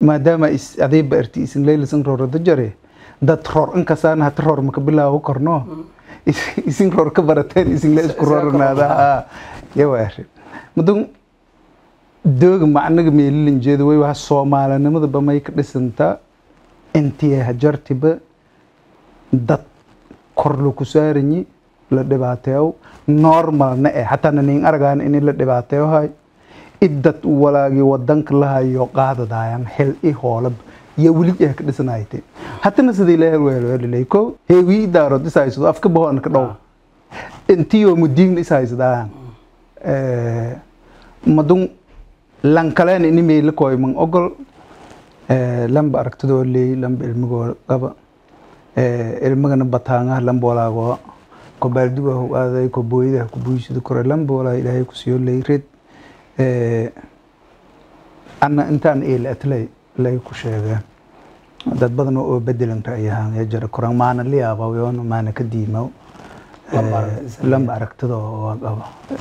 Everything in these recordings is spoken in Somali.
maadaama is adayba arti isin leylasan roorada jare dad roor inkasaan hata roor maka bilaawo korno Is- isin roor ka barateen isin le isku rooranaada yawaari madun dooga macnaga meelilan jeeda way waxa soomaalinimadaba may ka dhisantaa intii hajartiba dad kor laku saaranyi la dhibaateeyo normalna eh xataa nanin aragaan in la dhibaateeyo hay idad walaagii wadanka lahayo qaadadayan xil i hoolab iyo weli eh ka dhisanayte hatana sida ilaahay weelweelilay ko heewii daarood ishaysado afka bahoon ka dhow intiyo mudiin ishaysadaan madun lankaleen ini meela koy man ogol Eh, lamba aragtidoo leey lamba ilmigoo qaba Eh, ilmigana bataangaha lamba walaago ko baalduga hu aaday ko booyadaha ku buuysida kore lamba walaa ilaahay ku siyo leey red Eh, ana intaan eela atlay lay ku sheegeen dad badan oo bedelan ra'yahaan ya jira koran maana liyaaba yoon maana ka diimaw Lamba Eh, aragtida. lamba aragtida oo qaba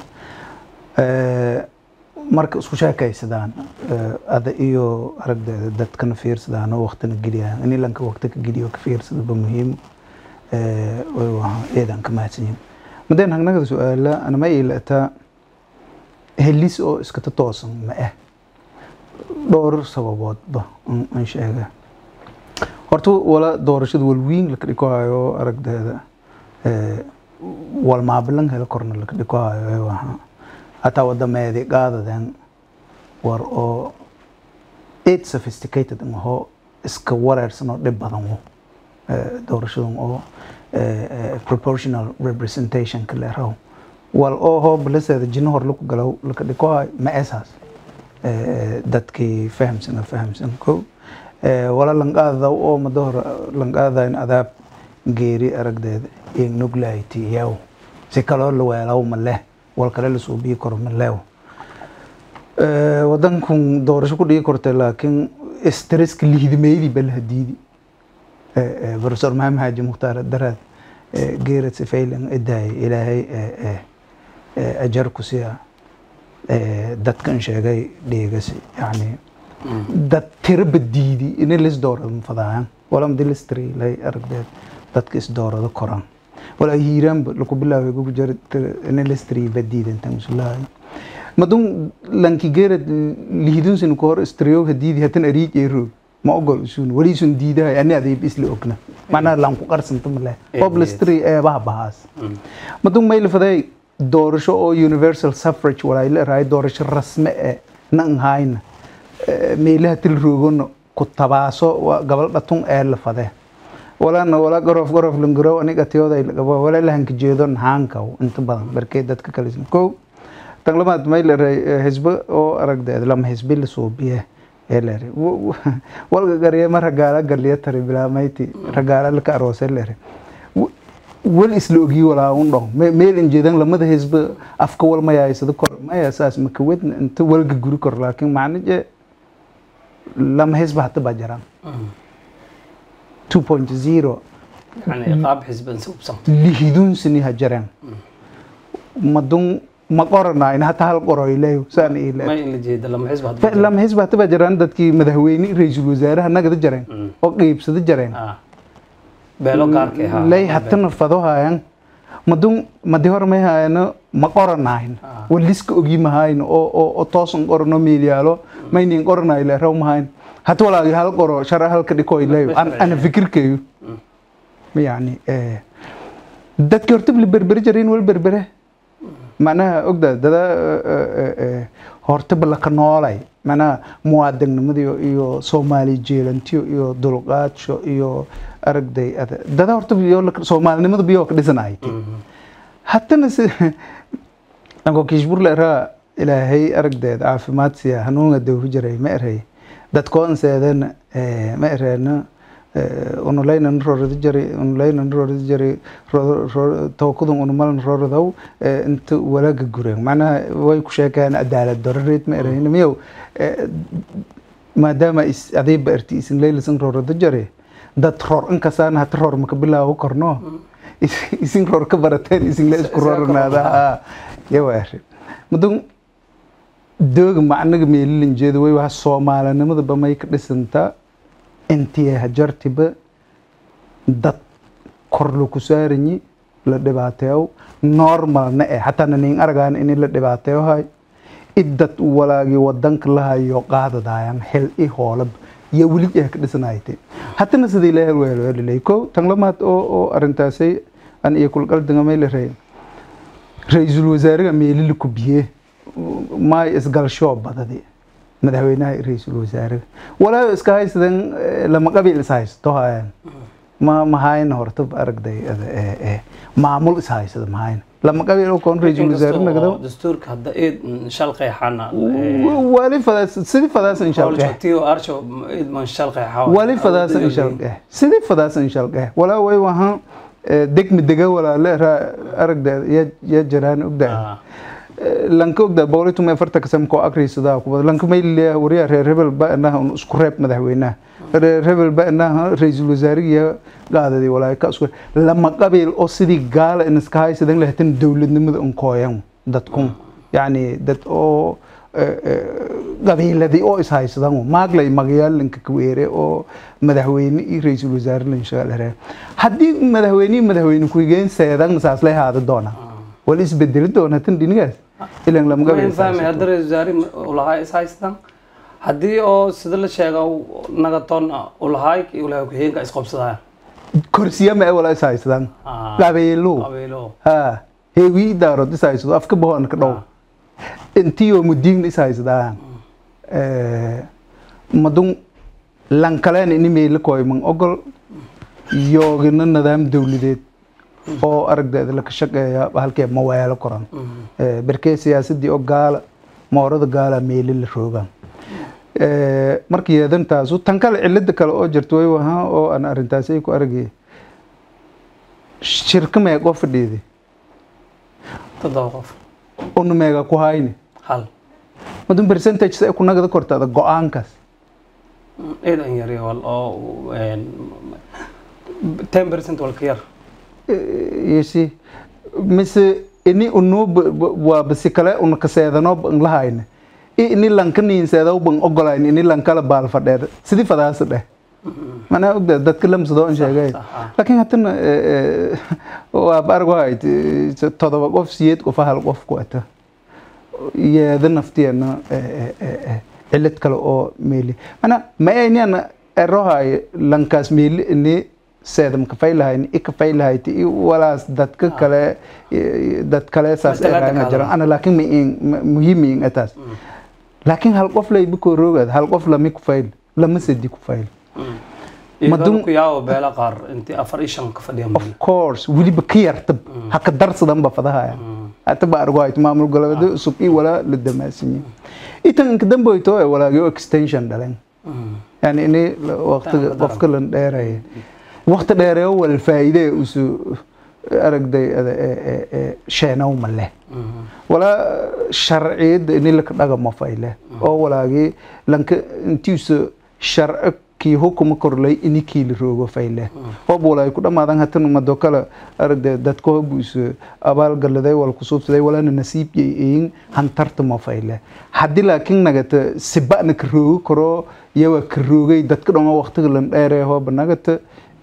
Eh, marka isku sheekaysadaan eh, ada iyo aragdeeda dadkana fiirsadaan oo waqtina geliyaan in ilanka waqti ka geliyo ka fiirsadaba muhiim Eh, way waha eedan ka mahadsanyihin madeen hagnagada su-aala anama ilataa helis oo iskata toosan ma ah dhowr sababoodba an an sheega horta wala doorashada walwiin laka dhiko hayo aragdeeda eh, wal maabilan helo korna laka dhiko hayo ay waha hataa wadameedi qaadaden war oo aid sophisticated maho iska wareersan oo dhib badan wo Eh, doorashadan oo eh, eh, proportional representation ka leeraw wal oo hoo balaseeda jino hor laku galow laka dhiko hayo ma esaas Eh, dadkii fahamsan oo fahamsan ko Eh, wala lanqaada oo mada hore lanqaadayn adaab geeri aragdeeda iyo nuglayti yaw si kaloo la weelaw ma leh wal kale la suubiyi karo ma leew Eh, wadankun doorasho ku dhigi kortay laakiin stresska lihidimeydii ba la hadiidi Eh, eh, professor maxamed xaaji mukhtaar daraad eh, geerad sifaylan idaay ilaahay eh, eh, eh, ajar ku siya eh, dadkan sheegay dhiigasi yani dad tiro badiidi inay lis doorado fadaayan wala madi listri lay aragdeed dadka is doorado koran wala hiiraanba laku bilaaway gugu jar inay listri badiida intan usulahay madun lanki geerad lihidun sin ko hor istriyo hadiidi hatan ariij ee roog ma ogol isun wali isun diidahay ani adayb isla ogna macnaha lanku qarsanta male qob listri ee baha bahaas madun mayl faday doorasho oo universal suffrage walaa ila raay doorasho rasme ee nan hayna meelaha til roogona ku tabaaso waa gabal dhatun ee la fade walana wala gorof gorof langarow aniga tiyooda lagabo wala lahanka jeedo nahaanka inta badan barkee dadka kale isna kow tan lamaad may la ray xisbo oo aragdeed lama xisbi la suubiye ee la ray walga gariye mar ragaala galiya tari bilaamayti ragaala laka aroose la ray wal isla ogi walaa un dhon meel injeedan lamada xisbi afka wal mayaysada kor maya saas maka wedna inta walga guri kor laakiin macna je lama xisbi hata baa jiraan 2.0 يعني qaab xisban subsan lihidun sini ha jiraan madun ma qoranayn hata hal qoroyleyo saan ma ile in la jeeda lama xisba hadba lama xisbi hata baa jiraan dadkii madaxweyne ra-iisul wasaaraha nagada jareen oo qeybsada jareen ah beelo gaarka ahaa lay hatana fado hayan madun madi hor may hayano ma qoranayn Ah. waliska ogi mahayn oo oo oo toosan qorano meelyaalo maynin qoranay le raw mahayn hata walaagi hal qoro shara halka dhikoy leyo Bas- ana fikirkeyo yani eh, dadkii horta la berberi jireen wal berbere macnaha ogda dada hortaba laka noolay macnaha muwaadinimada iyo- iyo soomaali jeelantiyo iyo dulqaadsho iyo aragday ada- dada horta biyo laka- soomaalinimada biyo ka dhisanay hatana si anko kishburle eraa ilaahay aragdeed caafimaad siya hanuunga dawri jiray ma eray dadkoon seedana ma ereena unulaynan roorada jari unulaynan roorada jari tawkadun unumalan rooradaw inta walaaga gureen macnaha way ku sheekayaan cadaalad darareed ma erayna miyow maadaama is adayba arti isin laylasan roorada jare dad roor inkasaan hata roor maka bilaawo korno isin roor ka barateen isin la isku rooranaada yawa arrin mudun dooga macnaga meelilin jeeda way waa soomaalinimadaba may ka dhisantaa intii hajartiba dad kor laku saaranyi la dhibaateeyo normalna eh xataa nanin aragaan in la dhibaateeyo hay idad walaagii wadanka lahayo qaadadayan xil i hoolab iyo weli eh ka dhisanayte hatana sidii la hel weelo helilay ko tan lamaad oo oo arintaasay an iyo kulqaldingamay la reey ra-iisul wasaaraha meelili ku biye maay isgalshoo badadi madaxweynaha ra-iisul wasaaraha walaayo iska haysadan lama qabiil is haysto hayan ma mahayna horta aragday maamul is haysada mahayna lama qabiil oo koon ra-iisul wasaare nagdo dastuurka hadda eed shal qeexana wali fadaas sidii fadaas inshallah tiyo arsho eed man shal qeexa wali fadaas inshallah sidii fadaas inshallah walaa way wahan degmi dega walaale aragda ya jaraan ogdaa lanka ogdaa boqol iyo toban iyo afartanka sano koo akrisadaa kubad lanka mayliya wariyaa reer hebel ba inaha un isku reeb madaxweynaha reer hebel ba inaha ra-iisul wasaarigiya qaadadii walaayo ka isku lama qabiil oo sidii gaala in iska haysadan lahatan dowladnimada un kooyan dadkun yacni dad oo qabiiladii oo is haysadan maaglay magayaalinka kaweere oo madaxweyne iyo ra-iisul wasaare lanshagalare haddii madaxweyne iyo madaxweyne ku-xigeen seedan saas lay haada doona wala isbedeli doona tan dhinigaas ilan lama ma fahmay hadda ra-iisul wasaare ulahaa is haystaan haddii oo sida la sheega nagatoon ulahaay ulahaa ku-xigeenka isqobsadaya korsiyama wala is haysadan qabiilo qabiilo ha heegii daarood is haysado afka bahoon ka dhow intiyo mudiigna is haysadaan madun lankaleen ini meela koyman ogol yoogina nidaam dowladeed oo aragdeeda laka shaqeeya halkee maweelo koran berkee siyaasadii oo gaala moorada gaala meeli la roogaan marka yeedantaasu tan kale cilada kale oo jirta way wahaa oo aan arrintaasi ay ku aragay shirka meeqoo fadhiiday toddoba qof una meega ku hayni hal madun percentage sa ku nagada kortaada go-aankaas eed an yari wal oo ten percent wal ka yar yesi mise ini unuu waa basi kale una kaseedanoo ban lahayna i ini lanka niinseedaw ban ogolayn ini lankala baal fadheer sidii fadaasa dheh manaa ogda dadka lamsadoo an sheegay laakiin hatana waa argo hayd todoba qof siyeed qofa hal qof ku ata yeeda naftiyeena cilad kale oo meeli mana ma ayniana erohay lankaas meeli ini seedam kafaylahayn i kafaylahayti i walaas dadka kale dad kale saas eraanga jiran ana laakiin ma muhiimiin ataas laakiin hal qof layba koo roogaad hal qof lami kufayl lama sedi kufayl madun ku yaawo beela qaar intii afar iyo shan ka fadhiyan of course weliba ka yartab ha ka darsadanba fadahaya hata ba argo hayt maamul goboleedyo cusub i walaa la damaasinye itan inka damboyto ee walaagyo extension dhalen yani ini waqtiga qofka lan dheeraya waqti dheereeyo wal faa'iide usu aragday sheenow ma leh walaa sharciyadda ini laka dhagama fayle oo walaagii lanka intiisa sharci kii hukuma korlay ini kiili roogo fayle hob walaay ku dhammaadan hatan mado kale aragde dadka hobuusa abaal galaday wal kusuubsaday walaana nasiib yeeyin hantarta ma fayle haddii laakiin nagata siba'na ka roogo karo iyawa ka roogay dadka dhan waqtiga lan dheeree hooba nagata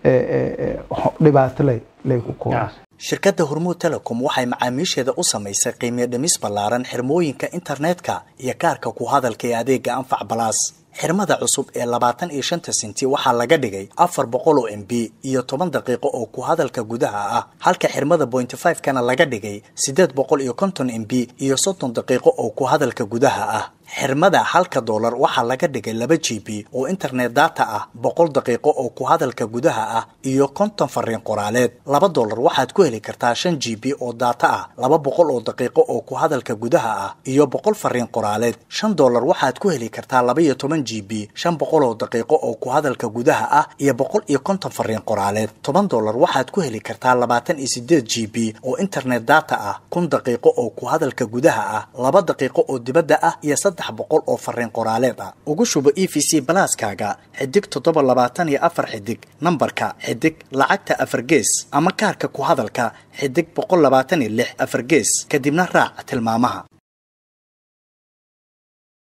dhibaato lay lay ku kooba shirkadda hormuud telecom waxay macaamiisheeda u samaysay qiimiyo dhimis ballaaran xirmooyinka internetka iyo kaarka ku hadalka ee adeega anfac balaas xirmada cusub ee labaatan iyo shanta senti waxaa laga dhigay afar boqol oo m b iyo toban daqiiqo oo ku hadalka gudaha ah halka xirmada bointy five kana laga dhigay siddeed boqol iyo konton m b iyo soddon daqiiqo oo ku hadalka gudaha ah xirmada halka doolar waxaa laga dhigay laba g b oo internet data ah boqol daqiiqo oo ku hadalka gudaha ah iyo konton fariin qoraaleed laba doolar waxaad ku heli kartaa shan g b oo data ah laba boqol oo daqiiqo oo ku hadalka gudaha ah iyo boqol fariin qoraaleed shan doolar waxaad ku heli kartaa laba iyo toban g b shan boqol oo daqiiqo oo ku hadalka gudaha ah iyo boqol iyo konton fariin qoraaleed toban doolar waxaad ku heli kartaa labaatan iyo sideed g b oo internet data ah kun daqiiqo oo ku hadalka gudaha ah laba daqiiqo oo dibadda ah iyo saddex boqol oo fariin qoraaleed ah ugu shubo e v c balaaskaaga xidig toddoba labaatan iyo afar xidig nambarka xidig lacagta afar gees ama kaarka ku hadalka xidig boqol labaatan iyo lix afar gees kadibna raac tilmaamaha